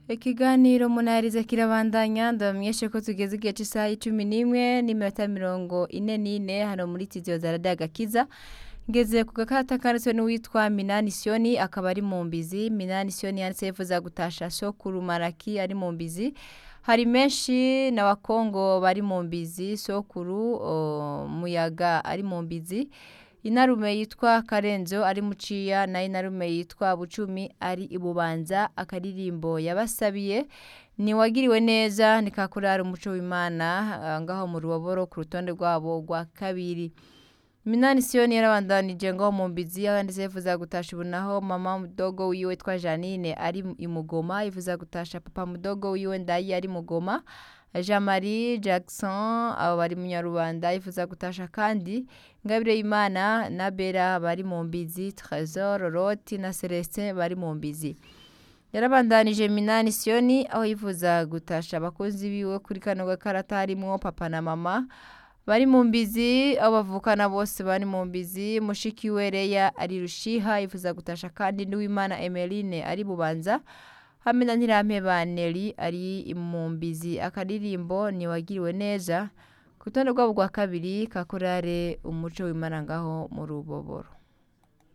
Ikiganiro munaheriza kirabandanya ndabamenyeshe ko tugeze igihe c'isaha y'icumi n'imwe n'iminota mirongo ine n'ine hano muri tiziyo za radiyo agakiza ngeze ku gakata kanditswe n'uwitwa Minani Sioni akaba ari mu mbizi Minani Sioni yanditse yifuza gutasha Sokuru Maraki ari mu mbizi hari menshi na Wakongo bari mu mbizi Sokuru o, Muyaga ari mu mbizi inarume yitwa Karenzo ari muciya na inarume yitwa Bucumi ari ibubanza akaririmbo yabasabiye ni wagiriwe neza nikakurara umuco w'Imana ah, ngaho mu ruboboro ku rutonde rwabo rwa kabiri Minani Sioni yarabandanije ngo mu mbizi yanditse yifuza gutasha ubunaho mama mudogo wiwe twa Janine ari imugoma yifuza gutasha papa mudogo wiwe ndayi ari mugoma Jean Marie Jackson abo bari mu Nyarubanda yifuza gutasha kandi Ngabire Imana na Bera bari mu mbizi Trésor Roti na Celestin bari mu mbizi yarabandanije Minani Sioni aho yifuza gutasha abakozi biwe kuri kano gakarata harimwo papa na mama bari mu mbizi abo bavukana bose bari mu mbizi mushiki we Leya ari rushiha yifuza gutasha kandi n'uwimana Emeline ari bubanza hamwe na Ntirampeba Neri ari mu mbizi akaririmbo niwagiriwe neza ku rutonde rwabo rwa kabiri kakorare umuco w'Imana ngaho mu ruboboro